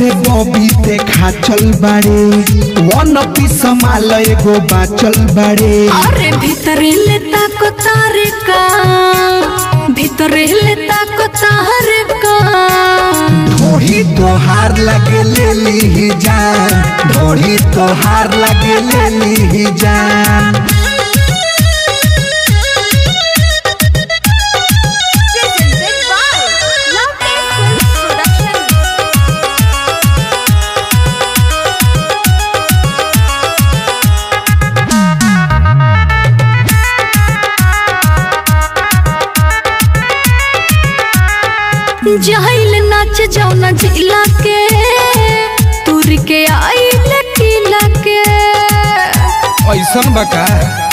से बॉबी देखा चल बाड़े वन पीस माल एगो बाचल बाड़े अरे भीतरे लेता को तारे का भीतरे लेता को तारे का ढोड़ी तोहार लगे ले ली जान ढोड़ी तोहार लगे ले ली जान Presented by Love Films Production. जहिल नाच जौना जिला के तुर के आई लकीला के ऐसन बका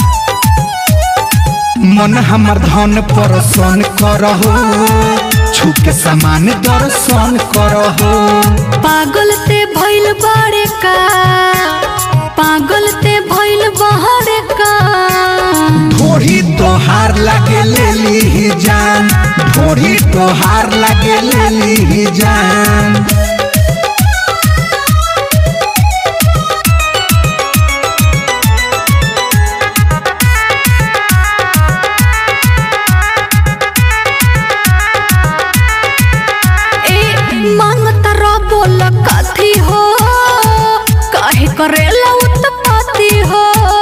मन हमर धन परसन करहो छुके सामान दर्शन करहो पागल ते भइल बाड़े का पागल ते भइल बहरे का ढोड़ी तोहार लगे ले ली जान ढोड़ी तोहार लगे ले ली जान ए मांगता रो बोल कथी हो काहे करेला उत्पत्ति हो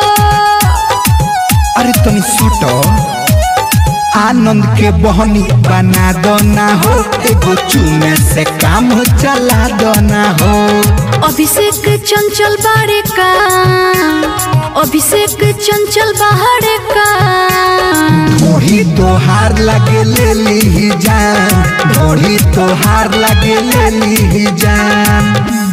अरे तनी सटो आनंद के बहनी बना दो ना हो एगो चूमे से काम चला दो ना हो अभिषेक चंचल बाड़े का अभिषेक चंचल बाहरे का ढोड़ी तोहार लगे ले ली जान ढोड़ी तोहार लगे ले ली जान